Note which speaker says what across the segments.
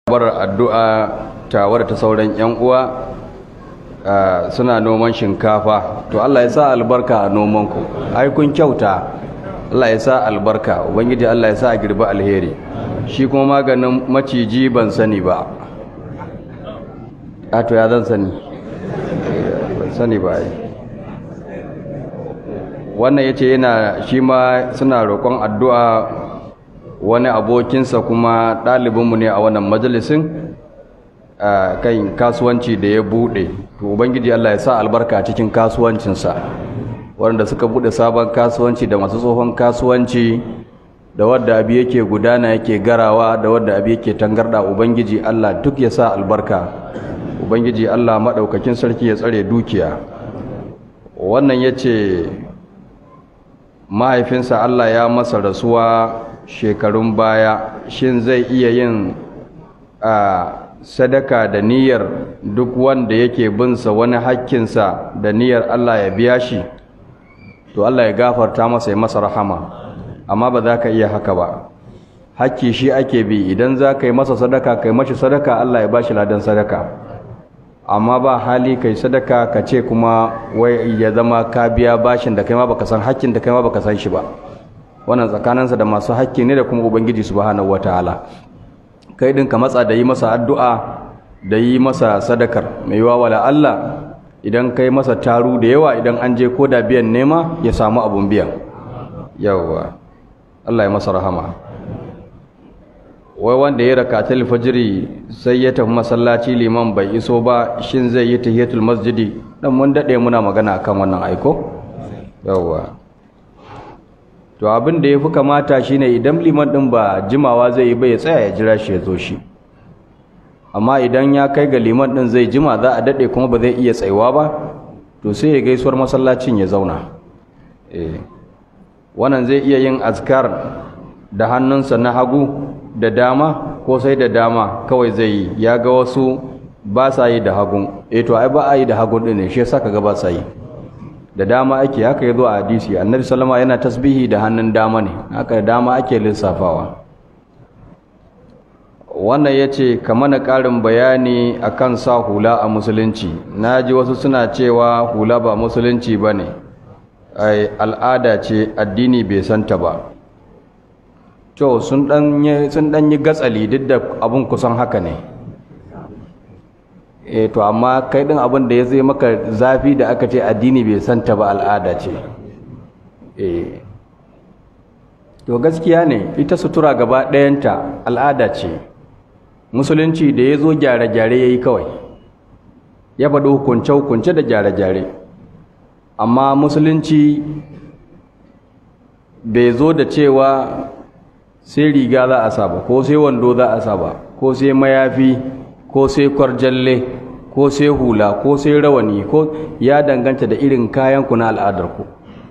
Speaker 1: bar addu'a tawar ta sauran 'yan uwa suna noman shinkafa to Allah ya sa albarka a nomanku ai kun kyauta Allah ya sa albarka ubangiji Allah ya sa a girbi alheri shi kuma maganin maciji ban sani ba a to ya zan sani ban sani ba ai wannan ya ce yana shi ma suna roƙon addu'a wani abokinsa kuma ɗalibinmu ne a wannan majalisin kan kasuwanci da ya buɗe to ubangiji Allah ya sa albarka cikin kasuwancinsa wanda suka buɗe sabon kasuwanci da masu tsohon kasuwanci da wadda abi yake gudana yake garawa da wadda abi yake tangarda ubangiji Allah duk ya sa albarka ubangiji Allah maɗaukakin sarki ya tsare dukiya wannan ya ce mahaifinsa Allah ya masa rasuwa shekarun baya shin zai iya yin a sadaka da niyyar duk wanda yake binsa wani hakkinsa da niyyar Allah ya biya shi to Allah ya gafarta masa ya masa rahama amma ba za ka iya haka ba hakki shi ake bi idan za ka yi masa sadaka kai mashi sadaka Allah ya ba shi ladan sadaka amma ba hali kai sadaka ka ce kuma wai ya zama ka biya bashin da kai ma baka san hakkin da kai ma baka san shi ba wannan tsakaninsa da masu hakki ne da kuma ubangiji subhanahu wataala kai din ka matsa da yi masa addu'a da yi masa sadakar mai yiwa wala Allah idan kai masa taru da yawa idan an je ko da biyan nema ya samu abun biyan yawa Allah ya masa rahama wai wanda ya raka fajiri sai ya tafi masallaci liman bai iso ba shin zai yi tahiyatul masjidi dan mun dade muna magana akan wannan aiko yawa to abin da ya fi kamata shine idan liman ɗin ba jimawa zai yi ba ya tsaya ya jira shi ya zo shi amma idan ya kai ga liman ɗin zai jima za a daɗe kuma ba zai iya tsayuwa ba to sai ya gaisuwar masallacin ya zauna wannan zai iya yin azkar da hannunsa na hagu da dama ko sai da dama kawai zai yi ya ga wasu ba sa yi da hagun eh to ai ba a yi da hagun ɗin ne shi yasa kaga ba sa yi da dama ake haka ya zo a hadisi annabi salama yana tasbihi da hannun dama ne haka da dama ake lissafawa wannan ya ce ka mana ƙarin bayani akan sa hula a musulunci na ji wasu suna cewa hula ba musulunci ba ne al'ada ce addini bai santa ba to sun ɗan yi gatsali duk da abin kusan haka ne e to amma kai din abin da ya zai maka zafi da aka ce addini bai santa ba al'ada ce e to gaskiya ne ita sutura gaba ɗayanta al'ada ce musulunci da ya zo gyare-gyare ya yi kawai ya faɗi hukunce-hukunce da gyare-gyare amma musulunci bai zo da cewa sai riga za a saba ko sai wando za a saba ko sai mayafi ko sai kwarjalle ko sai hula ko sai rawani ko ya danganta da irin kayanku na al'adarku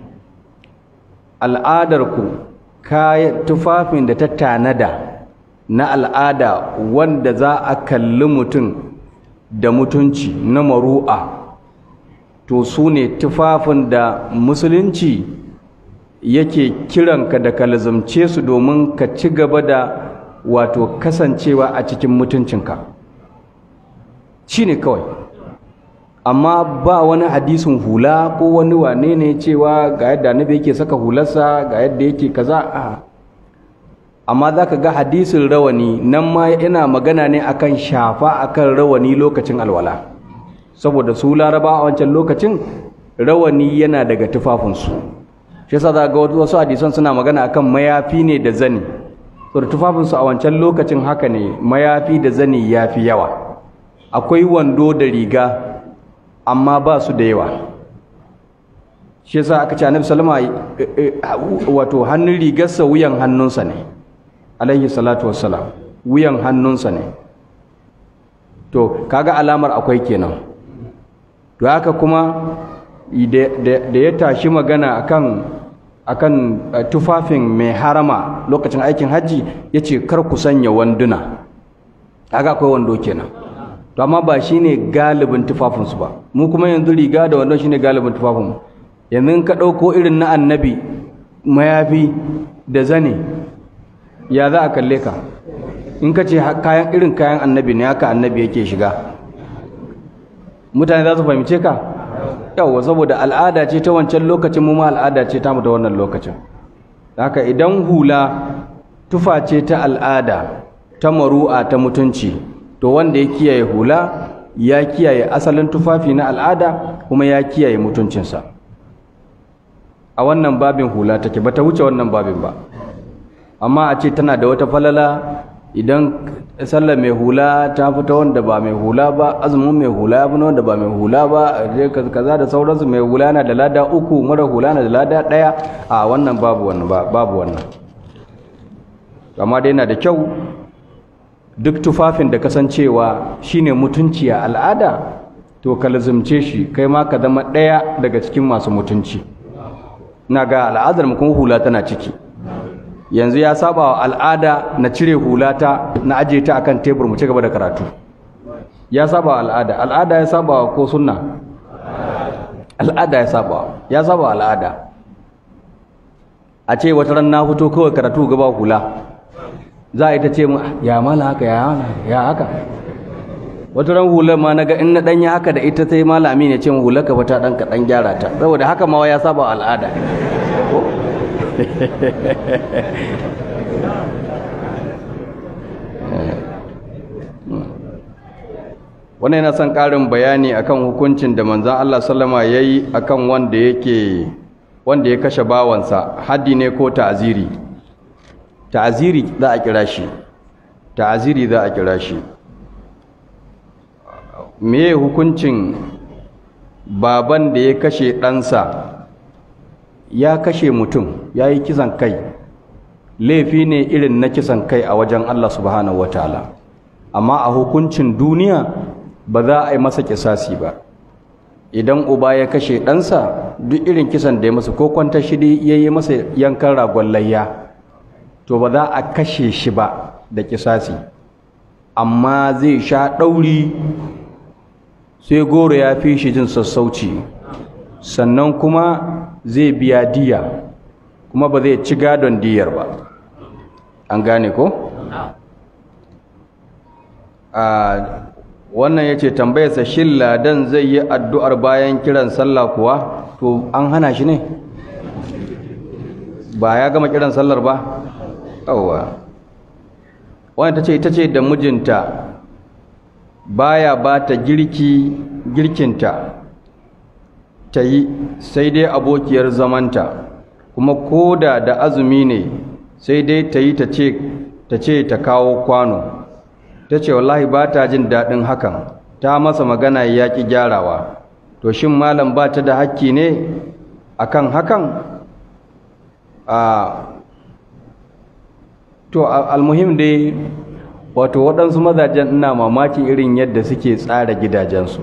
Speaker 1: al'adarku kayan tufafin da ta tanada na al'ada wanda za a kalli mutum da mutunci na maru'a to su ne tufafin da musulunci yake kiranka da kalzumce su domin ka ci gaba da wato kasancewa a cikin mutuncinka shi ne kawai amma ba wani hadisin hula ko wani wane ne cewa ga yadda annabi yake saka hularsa ga yadda yake kaza a amma za ka ga hadisin rawani nan ma yana magana ne akan shafa akan rawani lokacin alwala saboda su laraba a wancan lokacin rawani yana daga tufafinsu shi yasa za ga wasu hadisan suna magana akan mayafi ne da zani saboda tufafinsu a wancan lokacin haka ne mayafi da zani ya fi yawa akwai wando da riga amma ba su da yawa shi yasa aka ce annabi sallama wato hannun rigarsa wuyan hannunsa ne alaihi salatu wassalam wuyan hannunsa ne to kaga alamar akwai kenan to haka kuma da ya tashi magana akan akan tufafin mai harama lokacin aikin hajji ya ce kar ku sanya wanduna kaga akwai wando kenan to amma ba shine galibin tufafinsu ba mu kuma yanzu riga da wando shine galibin tufafinmu yanzu ka ɗauko irin na annabi mayafi da zane ya za a kalle ka in ka ce kayan irin kayan annabi ne haka annabi yake shiga mutane za su fahimce ka yawwa saboda al'ada ce ta wancan lokacin mu ma al'ada ce ta mu da wannan lokacin haka idan hula tufa ce ta al'ada ta maru'a ta mutunci to wanda ya kiyaye hula ya kiyaye asalin tufafi na al'ada kuma ya kiyaye mutuncinsa a wannan babin hula take ba ta wuce wannan babin ba amma a ce tana da wata falala idan sallar mai hula ta fita wanda ba mai hula ba azumin mai hula ya fi wanda ba mai hula ba kaza da sauransu mai hula na da lada uku mara hula na da lada ɗaya a wannan babu wannan babu wannan amma dai yana da kyau duk tufafin da kasancewa shine mutunci a al'ada to ka lazumce shi kai ma ka zama ɗaya daga cikin masu mutunci na ga al'adar mu kuma hula tana ciki yanzu ya saba wa al'ada na cire hulata na aje ta akan tebur mu ci gaba da karatu ya saba wa al'ada al'ada ya saba wa ko sunna al'ada ya saba ya saba wa al'ada a ce wata ran na fito kawai karatu gaba hula za a yi ta ce mu ya mala haka ya ya haka wata ran hular ma naga in na danya haka da ita sai malami ne ce mu hular ka fata dan ka dan gyara ta saboda haka ma ya saba wa al'ada ko wannan yana son ƙarin bayani akan hukuncin da manzan Allah sallama ya yi akan wanda yake wanda ya kashe bawansa haddi ne ko ta'aziri ta'aziri za a kira shi ta'aziri za a kira shi me hukuncin baban da ya kashe ɗansa ya kashe mutum ya yi kisan kai laifi ne irin na kisan kai a wajen Allah subhanahu wataala amma a hukuncin duniya ba za a yi masa kisasi ba idan uba ya kashe ɗansa duk irin kisan da ya masa ko kwanta shi ya yi masa yankan ragon layya to ba za a kashe shi ba da kisasi amma zai sha ɗauri sai goro ya fi shi jin sassauci sannan kuma zai biya diya kuma ba zai ci gadon diyar ba an gane ko? a wannan ya ce tambayarsa shin ladan zai yi addu'ar bayan kiran sallah kuwa to an hana shi ne ba ya gama kiran sallar ba yawwa wani ta ce ita ce da mijinta baya ba ta girki girkinta ta yi sai dai abokiyar zamanta kuma koda da azumi ne sai dai ta yi ta ce ta kawo kwano ta ce wallahi ba ta jin daɗin hakan ta masa magana ya ƙi gyarawa to shin malam ba ta da hakki ne akan hakan a to almuhim dai wato waɗansu mazajen ina mamakin irin yadda suke tsara gidajensu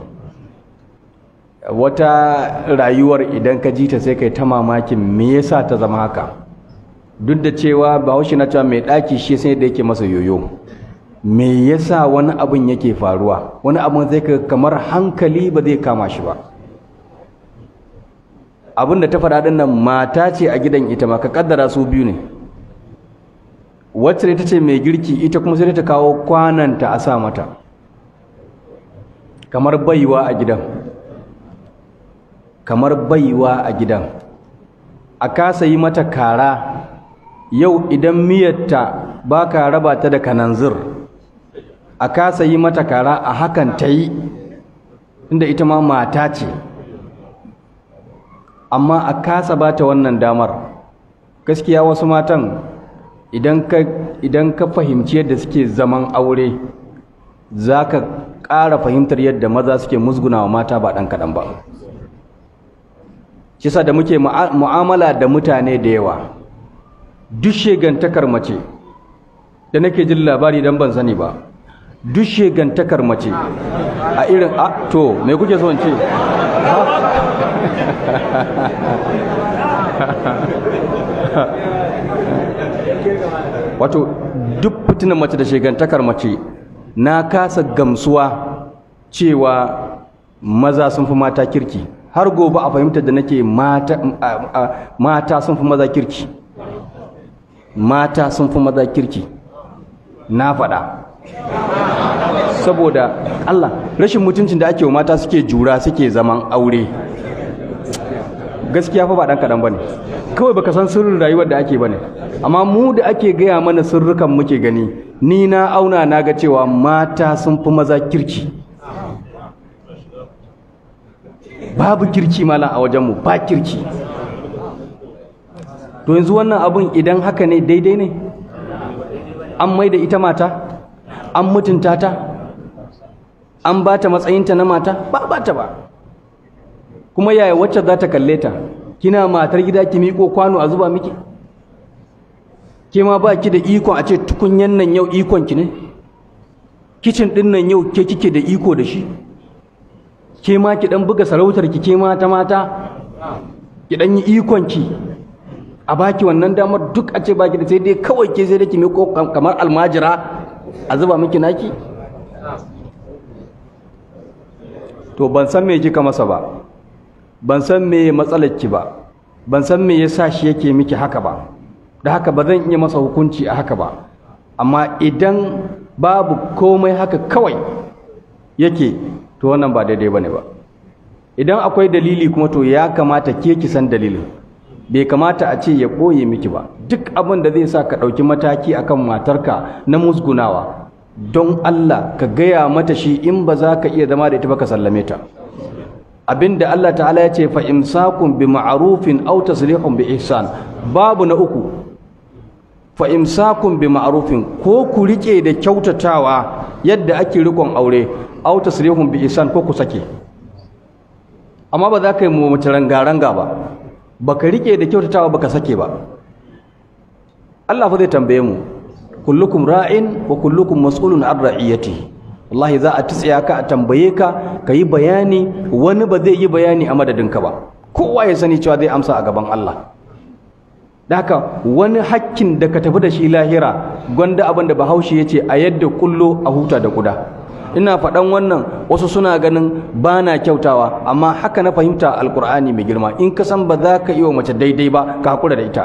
Speaker 1: wata rayuwar idan ka ji ta sai kai ta mamakin me yasa ta zama haka duk da cewa bahaushe na cewa mai ɗaki shi sai da yake masa yoyo me yasa wani abin yake faruwa wani abin zai ka kamar hankali ba zai kama shi ba abin da ta faɗa ɗin nan mata ce a gidan ita ma ka kaddara su biyu ne wacce ita ce mai girki ita kuma sai ta kawo kwananta a sa mata kamar baiwa a gidan kamar baiwa a gidan a kasa yi mata kara yau idan miyarta ba ka raba ta da kananzir a kasa yi mata kara a hakan ta yi inda ita ma mata ce amma a kasa ba ta wannan damar gaskiya wasu matan idan ka idan ka fahimci yadda suke zaman aure za ka ƙara fahimtar yadda maza suke musgunawa mata ba ɗan kaɗan ba shi da muke mu'amala da mutane da yawa duk shegantakar mace da nake jin labari dan ban sani ba duk shegantakar mace a irin a to me kuke so in ce wato duk fitinan mace da shegantakar mace na kasa gamsuwa cewa maza sun fi mata kirki har gobe a fahimtar da nake mata sun fi maza kirki mata sun fi maza kirki na faɗa saboda Allah rashin mutuncin da ake wa mata suke jura suke zaman aure gaskiya fa ba dan kadan bane kawai baka san sirrin rayuwar da ake bane amma mu da ake gaya mana sirrukan muke gani ni na auna na ga cewa mata sun fi maza kirki babu kirki malam a wajenmu ba kirki to yanzu wannan abun idan haka ne daidai ne an mai da ita mata an mutunta ta an ba ta matsayinta na mata ba ba ta ba kuma yaya wacce za ta kalle ta kina matar gida ki miƙo kwano a zuba miki ke ma ba ki da ikon a ce tukunyan nan yau ikon ki ne kicin ɗin nan yau ke kike da iko da shi ke ma ki ɗan buga sarautar ki ke mata mata ki ɗan yi ikon ki a baki wannan damar duk a ce baki da sai dai kawai ke sai da ki miƙo kamar almajira a zuba miki naki to ban san me kika masa ba ban san me matsalar ki ba ban san me yasa shi yake miki haka ba da haka ba zan iya masa hukunci a haka ba amma idan babu komai haka kawai yake to wannan ba daidai bane ba idan akwai dalili kuma to ya kamata ke ki san dalilin bai kamata a ce ya ɓoye miki ba duk abin da zai sa ka ɗauki mataki akan matarka na musgunawa don Allah ka gaya mata shi in ba za ka iya zama da ita ba ka sallame ta abinda Allah ta'ala ya ce fa imsakun bi ma'rufin aw taslihun bi ihsan babu na uku fa imsakun bi ma'rufin ko ku rike da kyautatawa yadda ake rikon aure aw taslihun bi ihsan ko ku sake amma ba za ka yi mu mace ranga-ranga ba baka rike da kyautatawa baka sake ba Allah fa zai tambaye mu kullukum ra'in wa kullukum mas'ulun an ra'iyatihi wallahi za a tsiya ka a tambaye ka ka yi bayani wani ba zai yi bayani a madadinka ba kowa ya sani cewa zai amsa a gaban Allah da haka wani hakkin da ka tafi da shi lahira gwanda abin da bahaushe ya ce a yadda kullo a huta da kuda ina faɗan wannan wasu suna ganin ba na kyautawa amma haka na fahimta alkur'ani mai girma in ka san ba za ka yi wa mace daidai ba ka hakura da ita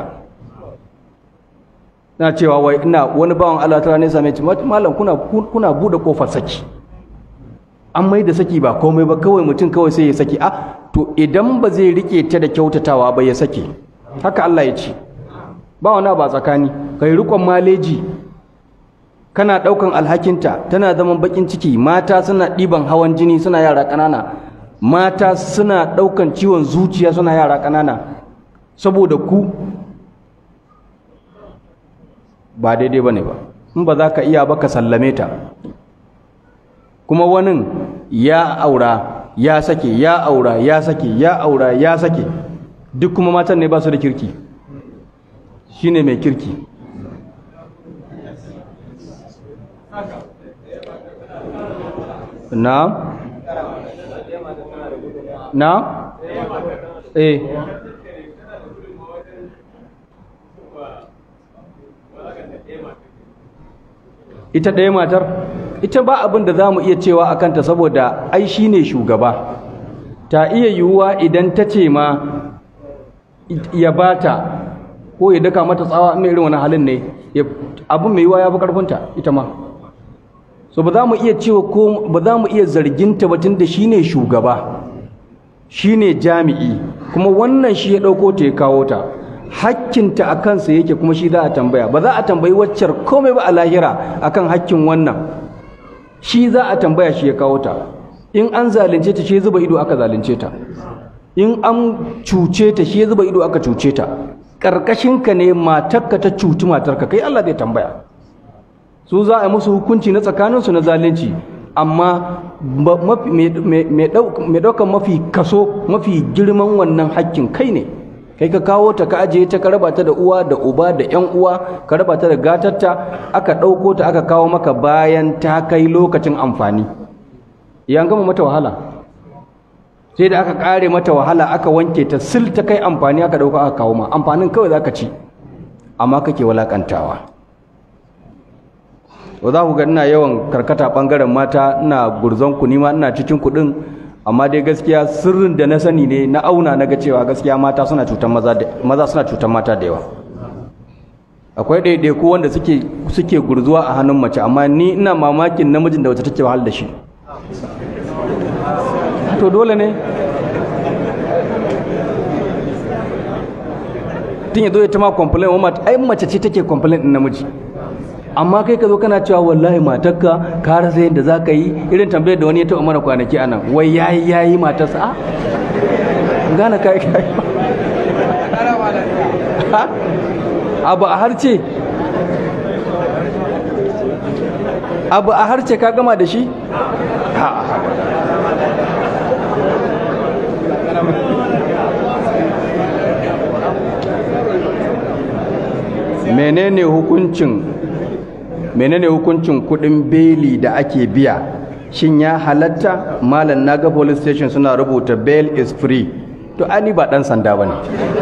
Speaker 1: na cewa wai ina wani bawan Allah ta ne same ci malam kuna kuna bude kofar saki an mai da saki ba komai ba kawai mutum kawai sai ya saki a to idan ba zai rike ta da kyautatawa ba ya saki haka Allah ya ce ba wani ba tsakani kai rikon maleji kana daukan alhakinta tana zaman bakin ciki mata suna ɗiban hawan jini suna yara ƙanana mata suna daukan ciwon zuciya suna yara ƙanana saboda ku ba daidai ba ne ba in ba za ka iya ba ka sallame ta kuma wani ya aura ya sake ya aura ya sake ya aura ya sake duk kuma matan ne ba su da kirki shi ne mai kirki na na eh ita ɗaya matar ita ba abin da za mu iya cewa a kanta saboda ai shi ne shugaba ta iya yiwuwa idan ta ce ma ya bata ko ya daka mata tsawa mai irin wani halin ne abin mai yiwuwa ya fi ƙarfinta ita ma so ba za mu iya cewa ko ba za mu iya zarginta ba tun da shi ne shugaba shi ne jami'i kuma wannan shi ya ɗauko ta ya kawo ta hakkinta a kansa yake kuma shi za a tambaya ba za a tambayi waccar komai ba a lahira akan hakkin wannan shi za a tambaya shi ya kawo ta in an zalunce ta shi zuba ido aka zalunce ta in an cuce ta shi zuba ido aka cuce ta ka ne matarka ta cuci matarka kai Allah zai tambaya su za a yi musu hukunci na tsakaninsu na zalunci amma mai ɗaukan mafi kaso mafi girman wannan hakkin kai ne kai ka kawo ta ka ajiye ta ka raba ta da uwa da uba da ƴan uwa ka raba ta da gatarta aka ɗauko ta aka kawo maka bayan ta kai lokacin amfani yan gama mata wahala sai da aka ƙare mata wahala aka wanke ta sil ta kai amfani aka ɗauka aka kawo ma amfanin kawai za ka ci amma kake walakantawa za ku ga ina yawan karkata ɓangaren mata ina gurzon ku nima ina cikin kuɗin amma dai gaskiya sirrin da na sani ne na auna na ga cewa gaskiya mata suna cutar maza maza suna cutar mata da yawa akwai ɗaiɗaiku wanda suke suke gurzuwa a hannun mace amma ni ina mamakin namijin da wata take wahal da shi to dole ne tun ya zo ya ta ma complain wa ai mace ce take complain din namiji amma kai ka zo kana cewa wallahi matarka ka rasa yadda za ka yi irin tambayar da wani ya taɓa mana kwanaki a nan wai yayi yayi matarsa a gane kai kai abu a harce abu a harce ka gama da shi menene hukuncin menene hukuncin kudin beli da ake biya shin ya halatta malam naga police station suna rubuta bail is free to ani ba dan sanda bane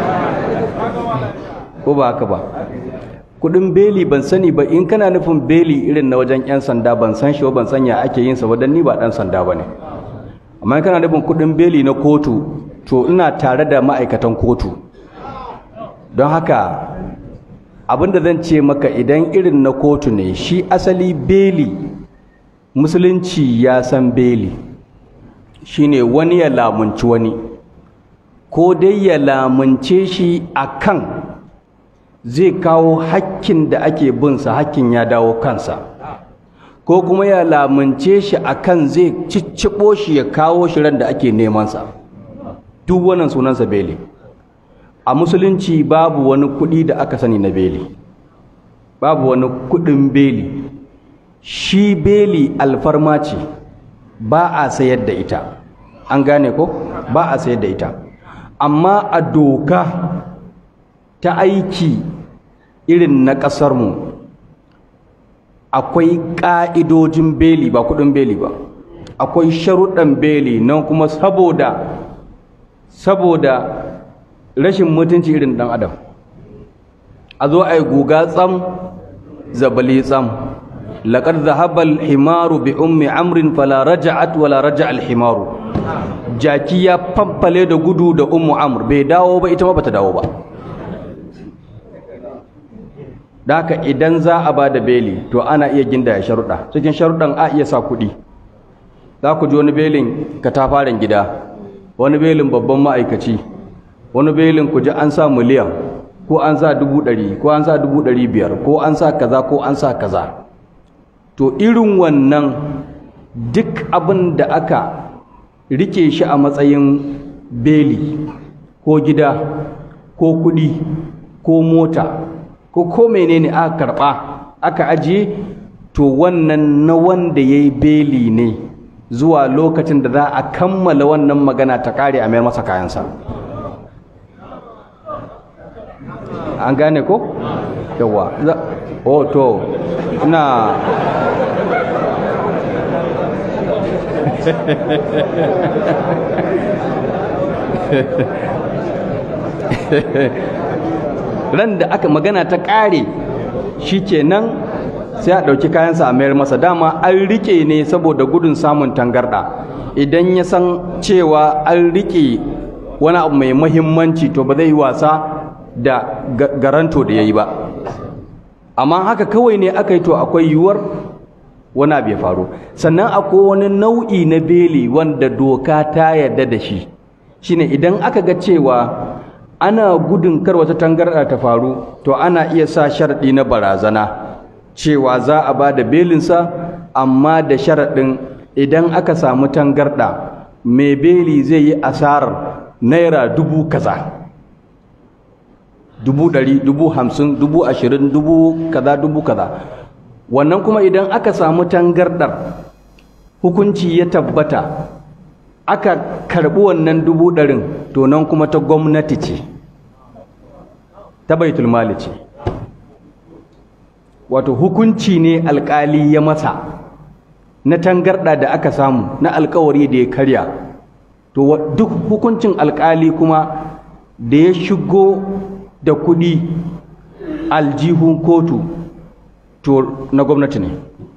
Speaker 1: ko ba haka ba kudin beli ban sani ba in kana nufin beli irin na wajen yan sanda ban san shi ban san ya ake yin sa wadan ni ba dan sanda bane amma in kana nufin kudin beli na kotu to ina tare da ma'aikatan kotu don haka abinda zan ce maka idan irin na kotu ne shi asali beli musulunci ya san beli shine wani ya lamunci wani ko dai ya lamunce shi akan zai kawo hakkin da ake binsa hakkin ya dawo kansa ko kuma ya lamunce shi akan zai cicciɓo shi ya kawo shi ran da ake nemansa duk wannan sunansa beli a musulunci babu wani kuɗi da aka sani na beli babu wani kuɗin beli shi beli alfarma ce ba a sayar da ita an gane ko ba a sayar da ita amma a doka ta aiki irin na ƙasarmu akwai ƙa'idojin beli ba kuɗin beli ba akwai sharuɗan beli nan kuma saboda saboda rashin mutunci irin dan adam a zo a yi guga tsam zabali tsam laƙar zahabal himaru bi ummi amrin fala raja'at wala raja'al himaru jaki ya famfale da gudu da ummu amr bai dawo ba ita ma bata dawo ba haka idan za a ba da beli to ana iya ginda ya sharuɗa cikin sharuɗan a iya sa kuɗi za ku ji wani belin katafaren gida wani belin babban ma'aikaci wani belin ku ji an sa miliyan ko an sa dubu ɗari ko an sa dubu ɗari biyar ko an sa kaza ko an sa kaza to irin wannan duk abin da aka rike shi a matsayin beli ko gida ko kuɗi ko mota ko ko menene aka karɓa aka ajiye to wannan na wanda ya yi beli ne zuwa lokacin da za a kammala wannan magana ta kare a mayar masa kayansa an gane ko yawa oh to ina ran da aka magana ta ƙare shikenan sai a ɗauki kayansa a mayar masa dama an rike ne saboda gudun samun tangarɗa idan ya san cewa an rike wani abu mai mahimmanci to ba zai yi wasa da garanto da ya yi ba amma haka kawai ne aka yi to akwai yiwuwar wani abu ya faru sannan akwai wani nau'i na beli wanda doka ta yarda da shi shine idan aka ga cewa ana gudun kar wata tangarɗa ta faru to ana iya sa sharaɗi na barazana cewa za a ba da belinsa amma da sharaɗin idan aka samu tangarɗa mai beli zai yi asarar naira dubu kaza dubu ɗari dubu hamsin dubu ashirin dubu kaza dubu kaza wannan kuma idan aka samu tangarɗar hukunci ya tabbata aka karɓi wannan dubu ɗarin to nan kuma ta gwamnati ce ta baitul mali ce wato hukunci ne alkali ya masa na tangarɗa da aka samu na alkawari da ya karya to duk hukuncin alkali kuma da ya shigo da kuɗi aljihun kotu to na gwamnati ne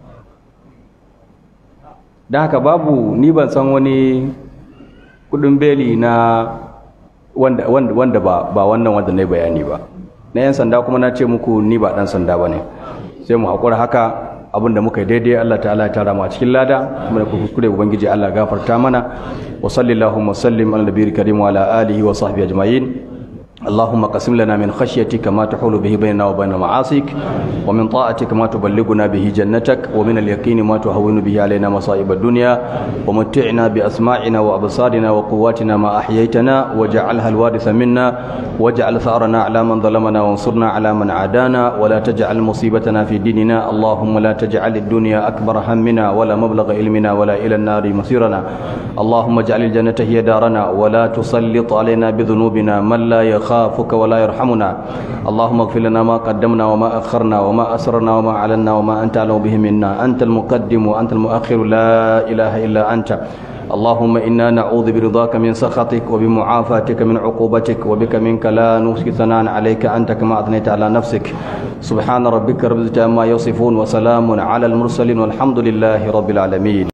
Speaker 1: da haka babu ni ban san wani kudin beli na wanda, wanda, wanda ba, ba wannan wanda na bayani ba na 'yan sanda kuma na ce muku ni ba ɗan sanda ba ne sai mu haƙura haka abinda muka yi daidai Allah ta'ala ya tara mu a cikin lada kuma da kuskure ubangiji Allah gafarta mana wa sallallahu wa sallim ala nabiyil karim wa ala alihi wa sahbihi ajma'in اللهم قسم لنا من خشيتك ما تحول به بيننا وبين معاصيك ومن طاعتك ما تبلغنا به جنتك ومن اليقين ما تهون به علينا مصائب الدنيا ومتعنا بأسماعنا وأبصارنا وقواتنا ما أحييتنا واجعلها الوارث منا واجعل ثأرنا على من ظلمنا وانصرنا على من عادانا ولا تجعل مصيبتنا في ديننا اللهم لا تجعل الدنيا أكبر همنا ولا مبلغ علمنا ولا إلى النار مصيرنا اللهم اجعل الجنة هي دارنا ولا تسلط علينا بذنوبنا من لا يخاف يخافك ولا يرحمنا اللهم اغفر لنا ما قدمنا وما أخرنا وما أسررنا وما أعلنا وما أنت أعلم به منا أنت المقدم وأنت المؤخر لا إله إلا أنت اللهم إنا نعوذ برضاك من سخطك وبمعافاتك من عقوبتك وبك منك لا نحصي ثناء عليك أنت كما أثنيت على نفسك سبحان ربك رب العزة عما يصفون وسلام على المرسلين والحمد لله رب العالمين